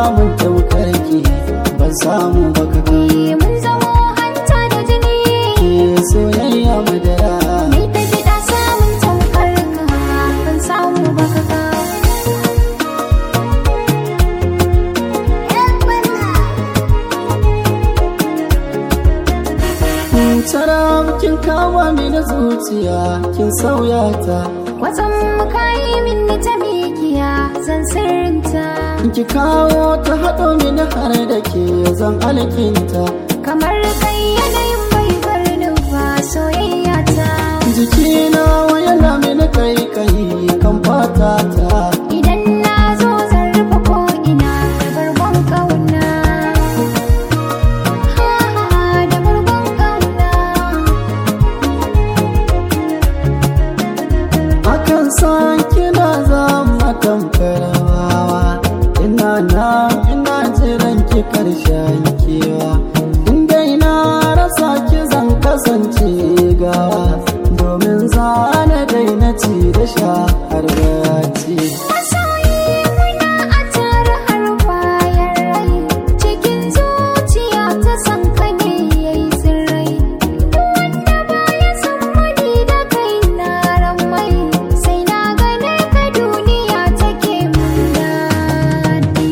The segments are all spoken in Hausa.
samun taukarki ban samu baka Eh, mun zamo hanta da jini ke soyayya madara Mai ta fiɗa samun tamkar ka ban samu ba ka ka. Tara kin kama mini zuciya kin sauya ta Kwatsam muka yi min ta mikiya zan sirrinta ki kawo ta haɗo mini har da ke zan alkinta kamar kai yanayin bai bar ni ba soyayya ta. jikina yana mini kai kai kan fata ta Idan na zo zan rufe ko ina da bargon kauna. Ha ha ha da bargon kauna. akan san kina zama tamkarawa ina na ina jiran ki karshen kewa inda ina rasa ki zan kasance gawa domin zana daina ci da sha har gaci Masoyi muna a tare har bayan rai cikin zuciya ta san ka ne yayi sirrai duk wanda baya san mani da kai na ramai sai na gane ka duniya take mun daɗi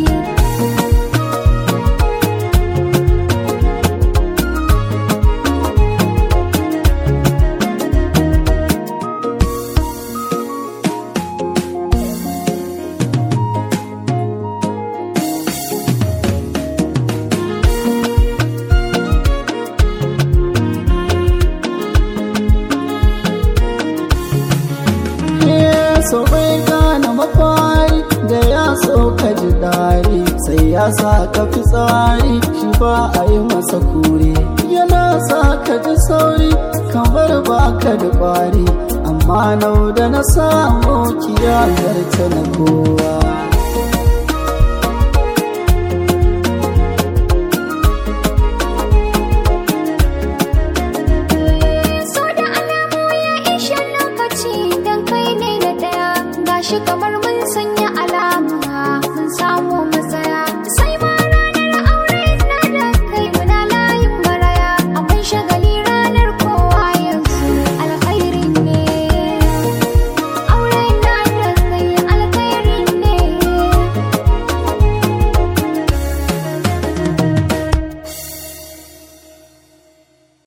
so bai gane mafari da ya so ka ji dari sai ya sa ka fi tsari shi ba a yi masa kure yana sa ka ji sauri kamar ba ka da kwari amma nau da na samu kiyar ta na kowa